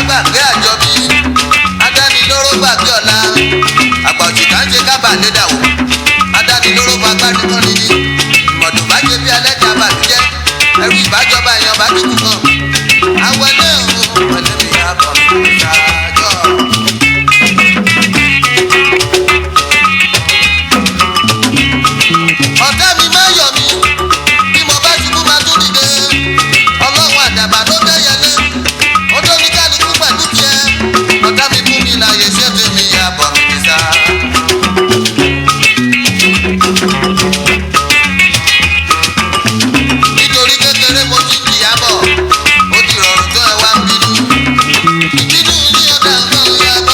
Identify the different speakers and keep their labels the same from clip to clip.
Speaker 1: gbàgbé àjọbí adánilóró gbàgbé ọ̀la àgbà òjìká ń ṣe kábà lédà wò adánilóró bá gbádùn kan níní ìmọ̀dùn bá ṣe bí alẹ́jà bàlújẹ́ ẹrú ìbájọba èèyàn bá dúkù kan awọlé òun pẹ̀lú mi àbọ̀ ṣáájọ́. ọ̀tá mi máa yọ̀ mí bí mo bá ṣubú máa tún dìde ọlọ́run àdàbà ló bẹ́yẹlé ó tó ní kálukú pẹ̀lú tiẹ̀ ọ̀tá mi fún mi láàyè ṣé tèmi yà bọ̀ mí sá. nítorí kékeré mo ti jìyà bọ̀ ó ti rọrùn tó ẹ wá ń bínú ìbínú ní ọ̀dà nǹkan ya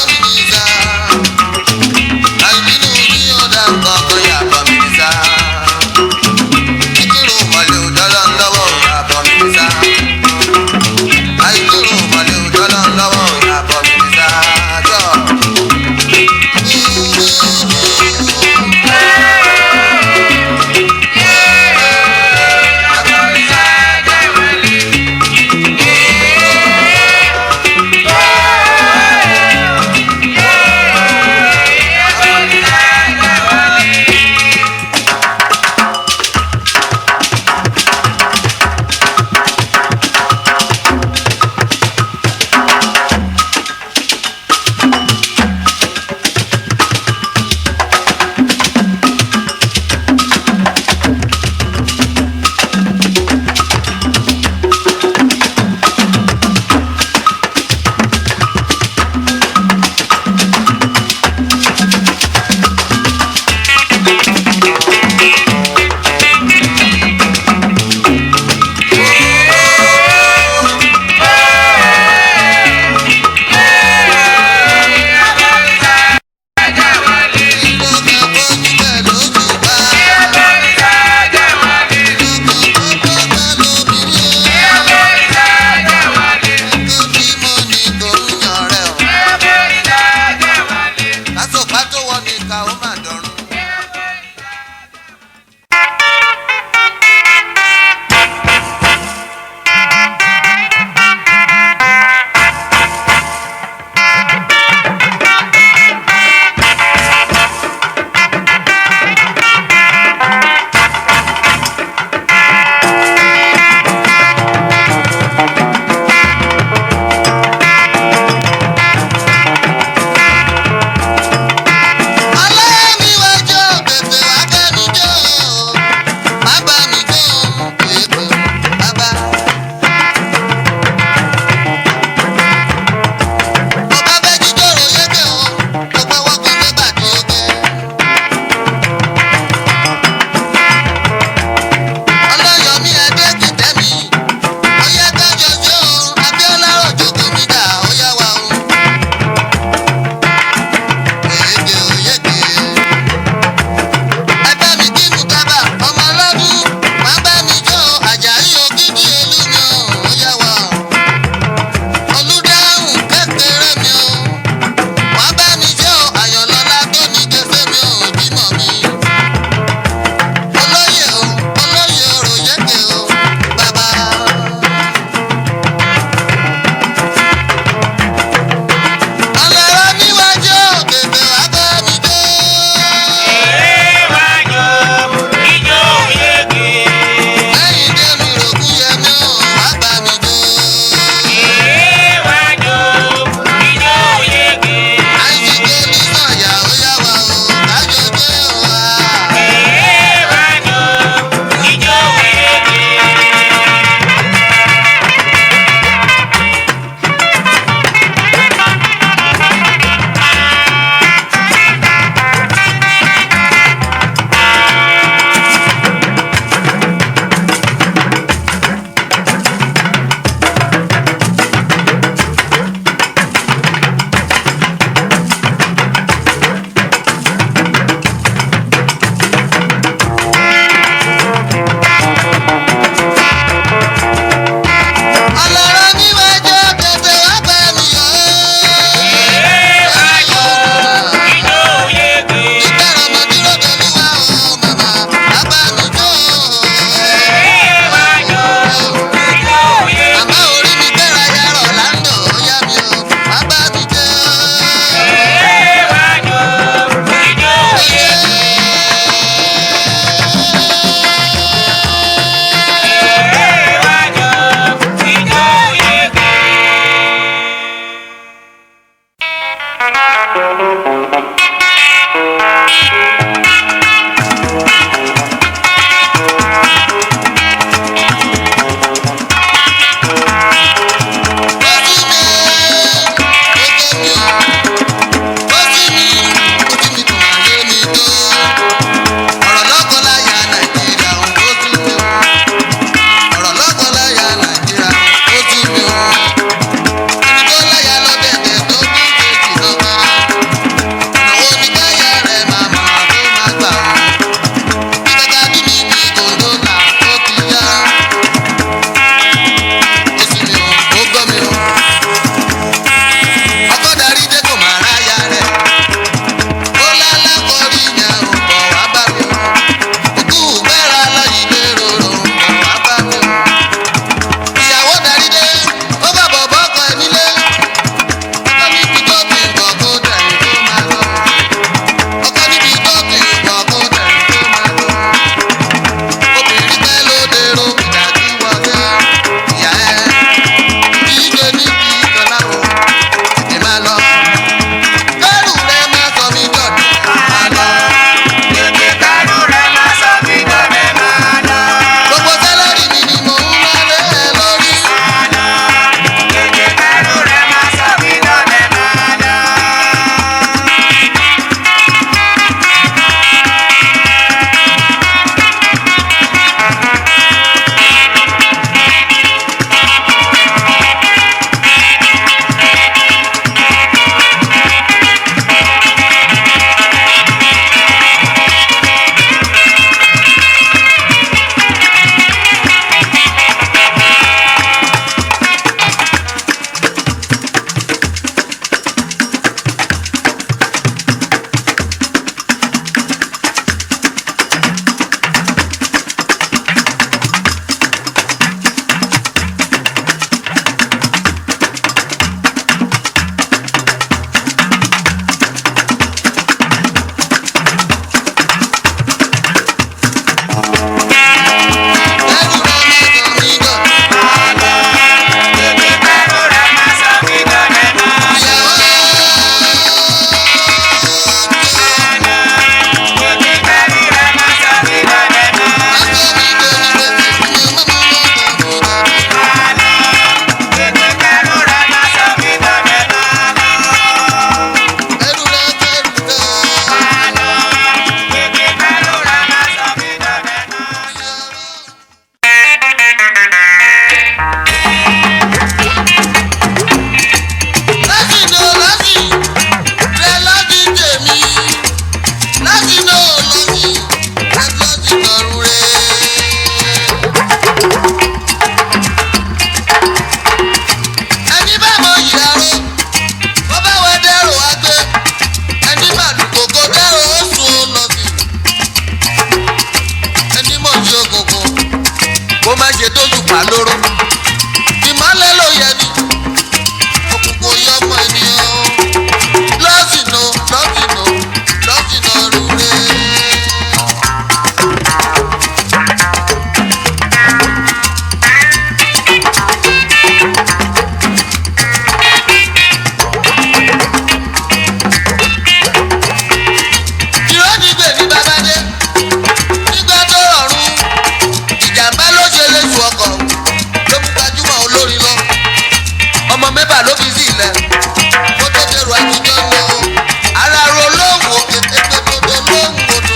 Speaker 1: mẹ́fà ló fi sí ilẹ̀ kó tó dèrò àtijọ́ lọ ara ro lóhùn òkè tètè dodo lóhùn odò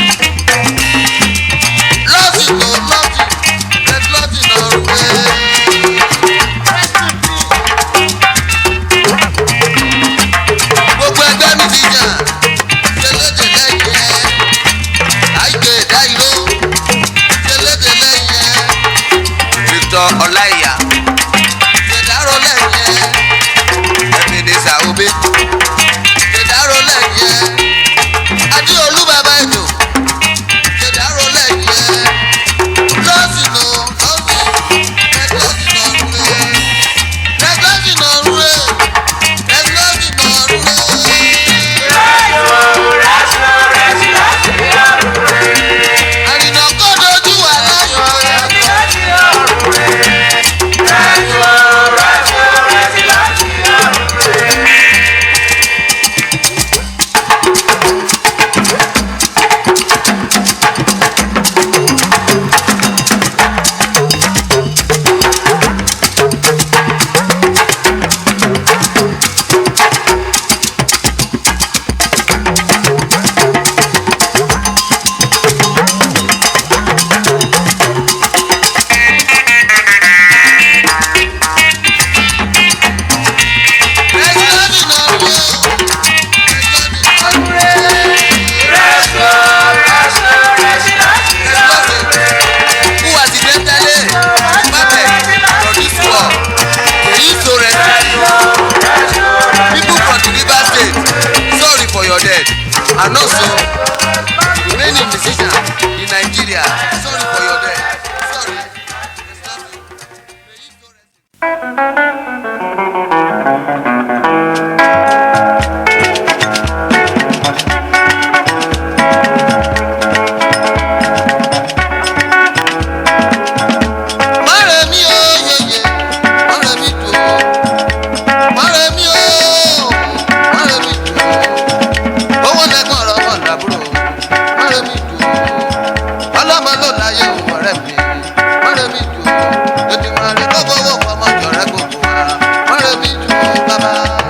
Speaker 1: lọ́sì tó lọ́sì red lọ́sì náà rú ẹ́. gbogbo ẹgbẹ́ mi ti jà ṣẹlẹ́dẹ̀ lẹ́yìn ẹ̀ àìgbè dáìró ṣẹlẹ́dẹ̀ lẹ́yìn ẹ̀ Victor Ọláìyá ṣèdárò lẹ́yìn ẹ̀ Ebenezer Obey ṣèdárò lẹ́yìn ẹ̀ Adéolú bàbá ètò ṣèdárò lẹ́yìn ẹ̀ lọ́sìn nù lọ́sìn ẹ̀gbọ́sìn nà rúre ẹ̀gbọ́sìn nà rúre ẹ̀gbọ́sìn nà rúre. àrìnà kó dojú wà láyọ̀ ẹ̀gbọ́sìn nà rúre who was the mentally perfect produce war èyí so recipe people from the river state sorry for your death and also remaining musician in nigeria sorry for your death sorry. Èyí so recipe. Mọ̀rẹ́ mi ó yeye, mọ̀rẹ́ mi dùn ó. Mọ̀rẹ́ mi ó, mọ̀rẹ́ mi dùn ó. Owó lẹ́gbọ̀n ọ̀rọ̀ ọmọ ìdàbúrò. Mọ̀rẹ́ mi dùn ó. Ọlọ́mọ ló láyé òun ọ̀rẹ́ mi. Mọ̀rẹ́ mi dùn ó. Ètò ìmọ̀ràn kó fowó fọmọ jọ̀rẹ́ gbogbo wa. Mọ̀rẹ́ mi dùn ó bàbá.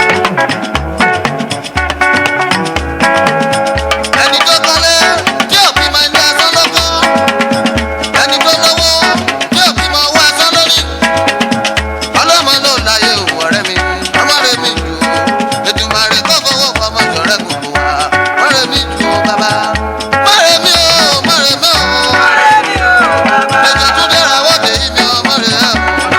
Speaker 1: Ẹni tó kọ́lé tí òbí máa ń dá sọ́lọ́kọ́ ẹni tó lówó yóò fi mọ owó ẹsán lórí. ọlọ́mọ ló láyé òun ọ̀rẹ́ mi ọmọ rẹ̀ mi jù ú ètùmọ̀rẹ́ kó fowó fọmọ jọ̀rẹ́ gbogbo wa mọ̀rẹ́ mi jù ú bàbá. mọ̀rẹ́ mi ò mọ̀rẹ́ mi ò ẹ̀jẹ̀ tún dẹ́ra wọ́dẹ yìí mi ò mọ̀rẹ́ ẹ̀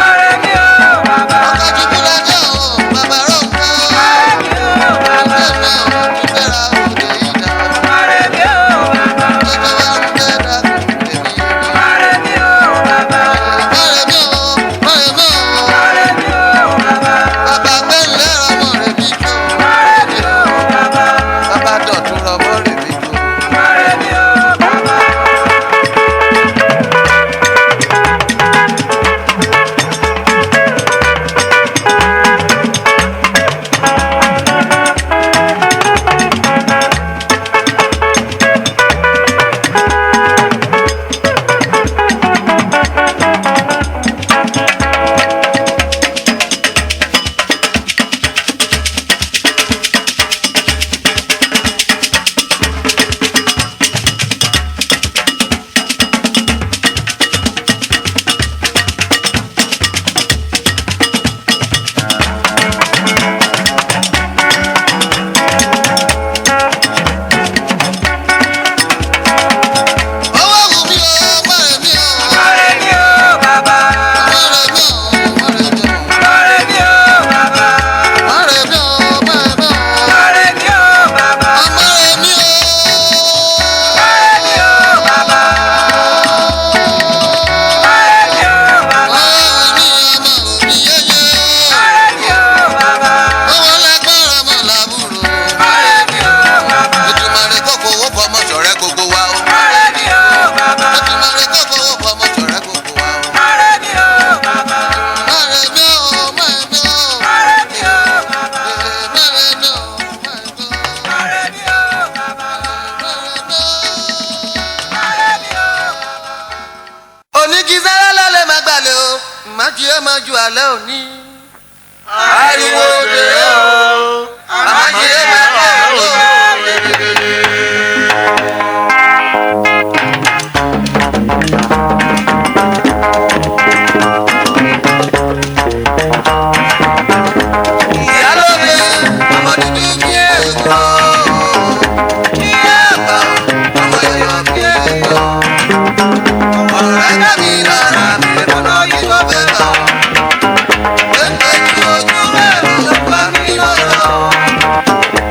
Speaker 1: ọkọ̀ jùlọ lẹ́jọ́ ò bàbá rọ̀ ń kọ́ ẹ̀jẹ̀ mi ò tún dẹ́ra wọ́dẹ yìí dá ẹ̀jẹ̀ wa ń dẹ́ra wọ́dẹ yìí dá. Mọ̀rẹ́ mi ò, mọ̀rẹ́ mi ò. Bàbá gbẹ̀lẹ́ ọmọ rẹ̀ bí jò. Bàbá dọ̀tún ọmọ rẹ̀ bí jò. Owó wù mí o, mọ̀rẹ́ mi o. Mọ̀rẹ́ mi o, mọ̀rẹ́ mi o. Mọ̀rẹ́ mi o, mọ̀rẹ́ mi o. Ọmọrẹ́ mi o. Ọ̀rẹ́ mi ọmọ òbí yéyé. Owó lágbára mọ̀ làbúrò. Ètùmọ̀rẹ́ kó fowó fọmọ ṣọ̀rẹ́ gbogbo wa o. Ètùmọ̀rẹ́ kó fowó fọmọ ṣọ̀rẹ́ gbogbo wa o. Mọ̀rẹ́ mi o, mọ̀rẹ́ mi o. Mọ̀rẹ́ mi o, mọ̀rẹ́ mi o. oníkísára lálẹ́ máa gbalẹ̀ o má jí ẹ máa ju alẹ́ òní. ariwo dè o àmàjẹ bẹ́ẹ̀ ló ìyálóde ọmọ dúdú bí èkó ìyá àgbà ọmọ yọyọ bí èkó ọ̀rọ̀ rẹ̀ dàbí lára mi lọ́nà yìí ló fẹ́ bá pépé tí ojú rẹ̀ ló pa mí lọ́rọ̀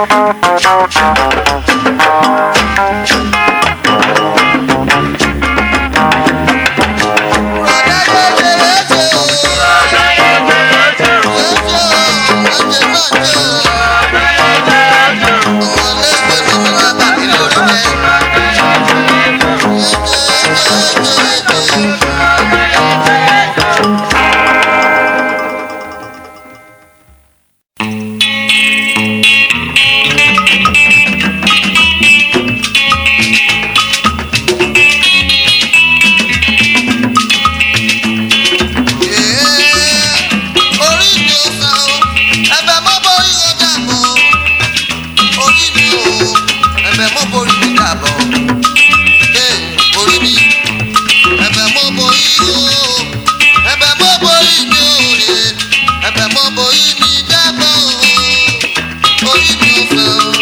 Speaker 1: orí mi ò sàn o ẹ̀bẹ̀ mọ́ borí o dàbọ̀ orí mi ò ẹ̀bẹ̀ mọ́ borí mi dàbọ̀ ee orí mi ẹ̀bẹ̀ mọ́ borí o ẹ̀bẹ̀ mọ́ borí mi ò rè ẹ̀bẹ̀ mọ́ borí mi dàbọ̀ orí mi ò sàn o.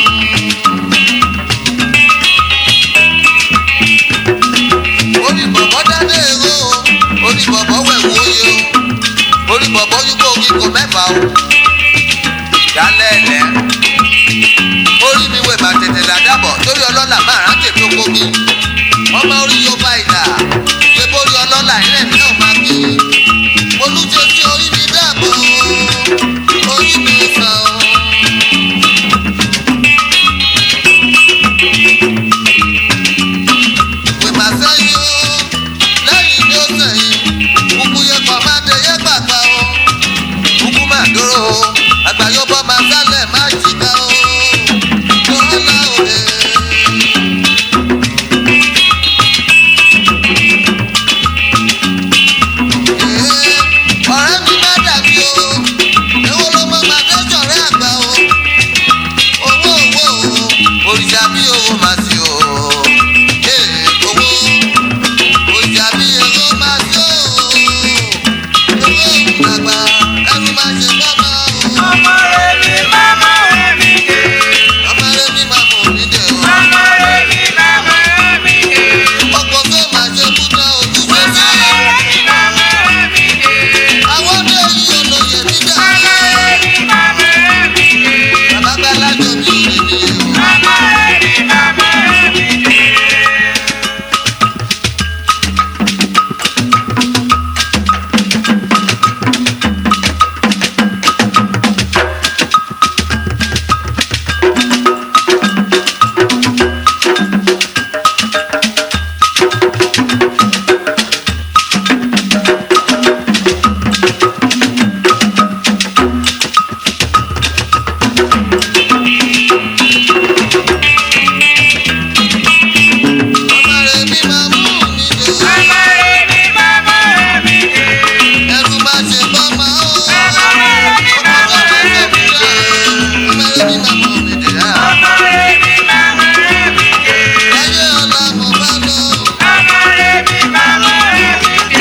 Speaker 1: orí bọ̀bọ̀ dáadé èrò o orí bọ̀bọ̀ wẹ̀wò oyè o orí bọ̀bọ̀ yúkọ̀ kíkọ mẹ́fà o ìdálẹ́ ẹ̀lẹ́ orí mi wẹ̀ bá tètè làdàbọ̀ torí ọlọ́lá máa rán tèmi oko mi ọmọ orí yóò bá ìlà ṣé bórí ọlọ́lá ilẹ̀ mi náà máa kí olùjẹ́ tí orí mi dàbọ̀ orí mi sàn o. pè má sẹ́yìn o lẹ́yìn ni ó sẹ́yìn kúkú yẹ kọ́ má dé yẹ gbàgbà o kúkú má dúró o àgbáyọ bọ́ máa sálẹ̀ má jìkà o lọ́la òye. ọ̀rẹ́ mi má dàbí o èwo ló mọ màdéjọ́ rẹ̀ àgbà o owó owó o òrìṣà bí owó máa sí o ee owó òrìṣà bí owó máa sí o owó àgbà ẹrú máa ṣe bọ́mọ o
Speaker 2: Ọmọ rẹ̀ mi máma rẹ̀ mi dé.
Speaker 1: ọmọ rẹ ní máa mọ̀ mí dé o
Speaker 2: Ọmọ rẹ̀ mi máma rẹ̀ mi dé.
Speaker 1: ọkọ̀ tó máa ṣe kúta ojúṣe
Speaker 2: Ọmọ
Speaker 1: sí
Speaker 2: rẹ̀ mi máma rẹ̀ mi dé.
Speaker 1: àwọn ọdẹ yìí olóye nígbà
Speaker 2: Ọmọ rẹ̀ mi máma rẹ̀ mi dé.
Speaker 1: bàbá gbàlájọ bí orí mi o.
Speaker 2: Ọmọ rẹ̀ mi máma rẹ̀ mi dé.
Speaker 1: ọmọ rẹ ní máa mú mi dé
Speaker 2: Ọmọ rẹ̀ mi máma rẹ̀ mi dé.
Speaker 1: ẹrú máa ṣe bọ́mọ o.
Speaker 2: Ọmọ rẹ̀ mi máma rẹ̀ mi dé.
Speaker 1: ọmọ rẹ ní máa mọ̀ mí dé á.
Speaker 2: Ọmọ rẹ̀ mi máma rẹ̀ mi dé.
Speaker 1: ayé ọ̀la mo bá lọ.
Speaker 2: Ọmọ rẹ̀ mi máma rẹ̀ mi dé.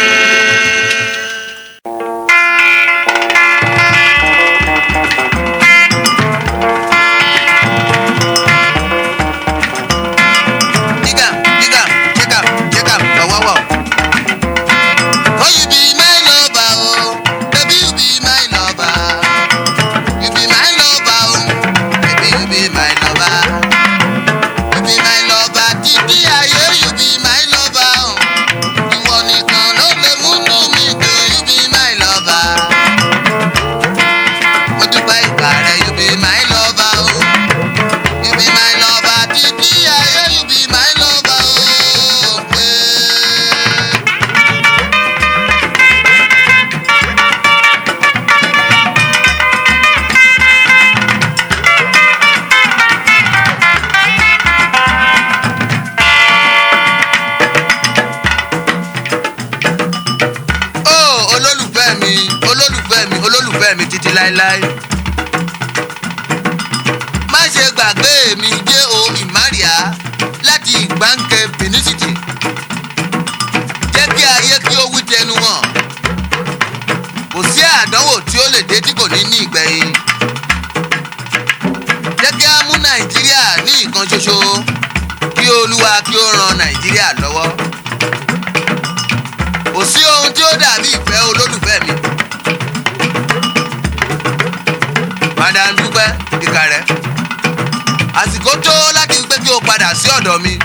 Speaker 1: Digga, digga, check am, check am, ọ̀wọ́wọ́. Oh, you be my lover, oh, baby, you be my lover. You be my lover, oh, baby, you be my lover. You be my lover, títí ayé, you be my lover, oh. Ìwọ nìkan ló lè múnú mi dùn, you be my lover. Mo dúpẹ́ ìgbà rẹ, you be my lover, oh. You be my lover, títí ayé, you be my lover, oh. Yeah. ó olólùfẹ́ mi olólùfẹ́ mi olólùfẹ́ mi títí láéláé má ṣe gbàgbé mi jẹ́ o ìmárìá láti ìgbáǹkẹ́ benin-city jẹ́ kí ayé kí ó wí tẹnu hàn kò sí àdánwò tí ó lè dé tí kò ní ní ìgbẹ̀yìn jẹ́ kí á mú nàìjíríà ní ìkan ṣoṣo kí olúwa kí ó ran nàìjíríà lọ́wọ́ kò sí ohun tí ó dàbí ìfẹ́ olólùfẹ́ mi. madam dúpẹ́ ìkà rẹ̀ àsìkò tó láti pé kí o padà sí ọ̀dọ̀ mi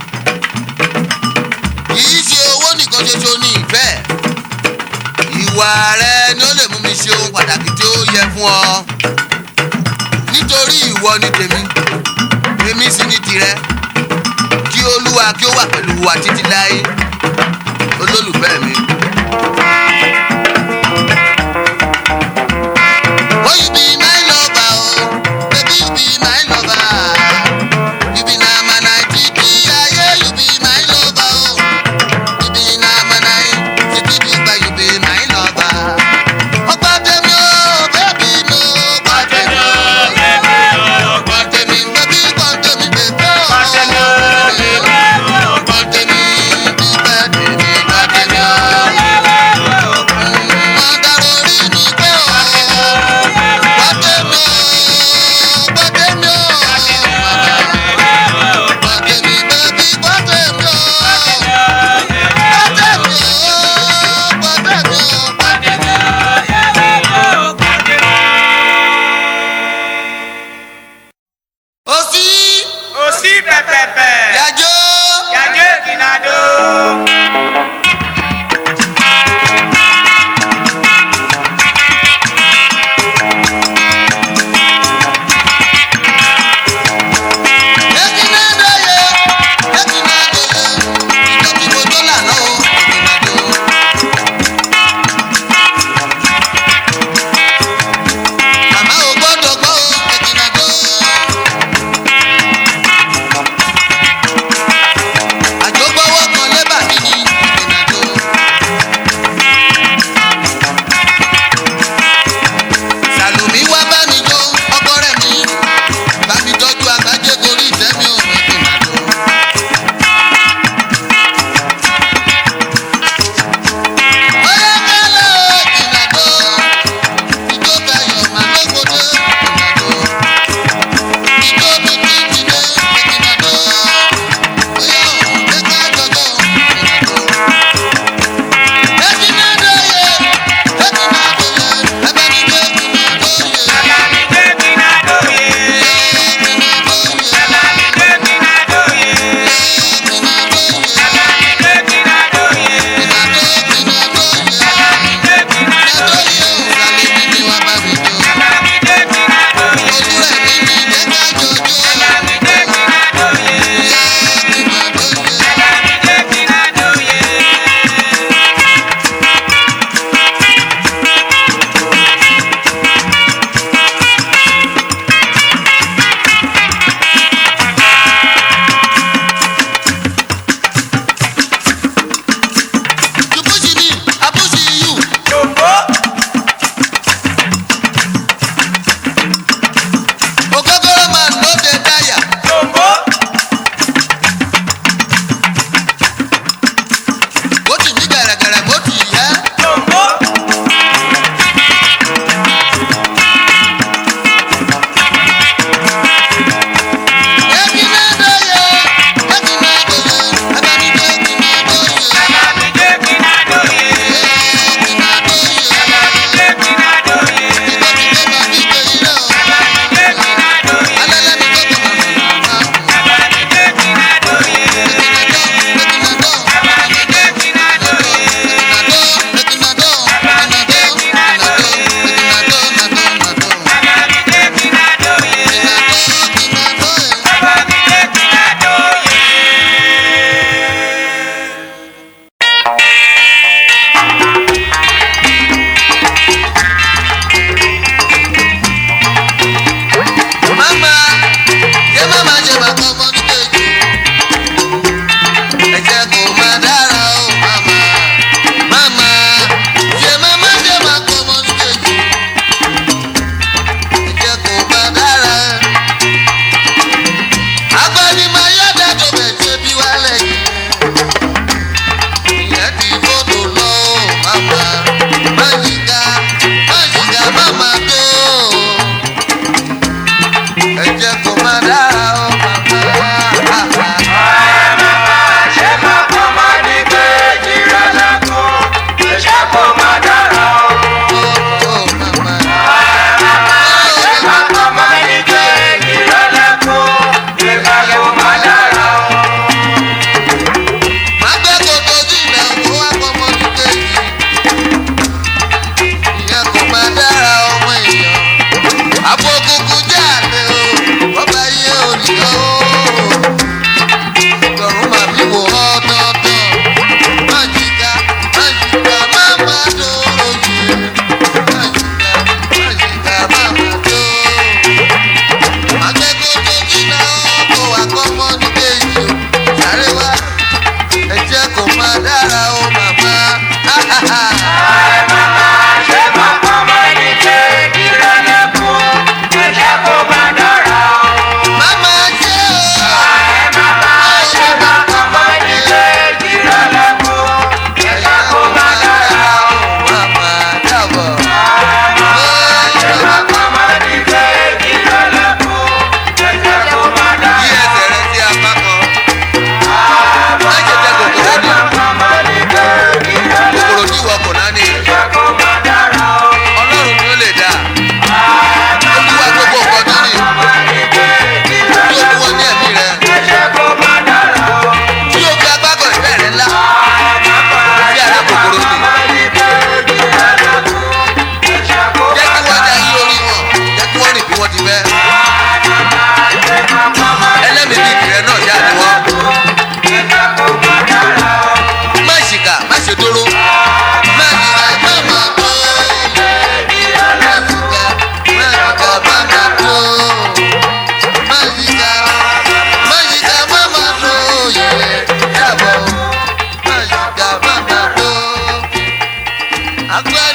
Speaker 1: kì í ṣe owó nìkan ṣoṣo ní ìfẹ́ ìwà rẹ ni ó lè mú mi ṣe ohun pàtàkì tí ó yẹ fún ọ nítorí ìwọ ni tèmi èmi sì ni tìrẹ kí olúwa kí ó wà pẹ̀lú wa títí láé olólùfẹ́ mi. Oh, you be my lover, oh, baby, you be my lover. You be na manaitiki, yeah, you be my lover, oh. You be na manaitiki, you be my lover. Ọgbà tèmi o, baby mi o, ọgbà tèmi o. Ọgbà tèmi, baby, ọgbà tèmi, baby o. Ọgbà tèmi o, ọgbà tèmi, bíbẹ́ tèmi, ọgbà tèmi o. àgbẹ̀